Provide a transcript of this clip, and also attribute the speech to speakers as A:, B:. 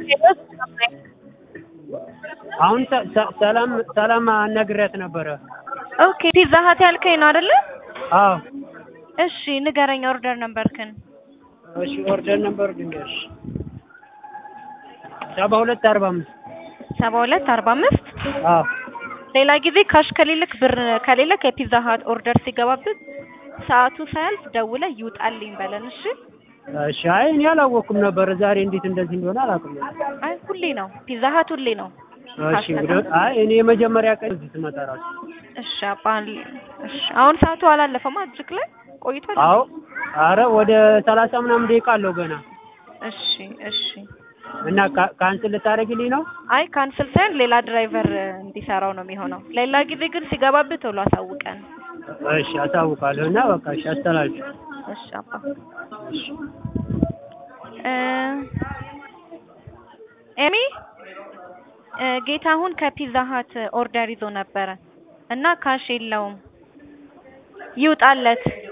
A: አሁን ሰ- ሰ- ሰላም ሰላም አናግሬያት ነበረ።
B: ኦኬ ፒዛ ሀት ያልከኝ ነው አይደለ?
A: አዎ
B: እሺ ንገረኝ ኦርደር ነበርክን።
A: እሺ ኦርደር ነበር ድንገሽ ሰባ ሁለት አርባ አምስት
B: ሰባ ሁለት አርባ አምስት
A: አዎ
B: ሌላ ጊዜ ካሽ ከሌለክ ብር ከሌለክ የፒዛ ሀት ኦርደር ሲገባብህ ሰዓቱ ሳያልፍ ደውለህ ይውጣልኝ በለን እሺ።
A: እሺ አይ እኔ አላወኩም ነበር ዛሬ እንዴት እንደዚህ እንደሆነ አላውቅም።
B: አይ ሁሌ ነው ፒዛ ሀት ሁሌ ነው።
A: እሺ እንግዲህ አይ እኔ የመጀመሪያ ቀን እዚህ ስመጣ እራሱ
B: እሺ አባል እሺ አሁን ሰዓቱ አላለፈማ እጅግ ላይ ቆይቷል።
A: አዎ አረ ወደ ሰላሳ ምናምን ደቂቃ አለው ገና
B: እሺ እሺ
A: እና ካ- ካንስል ልታደርግልኝ ነው?
B: አይ ካንስል ሳይሆን ሌላ ድራይቨር እንዲሰራው ነው የሚሆነው። ሌላ ጊዜ ግን ሲገባብህ ቶሎ አሳውቀን።
A: እሺ አሳውቃለሁ እና በቃ እሺ አስተላልፍ።
B: እሺ አባ
A: እሺ
B: እ ኤሚ እ ጌታሁን ከፒዛ ሀት ኦርደር ይዞ ነበረ እና ካሽ የለውም ይውጣለት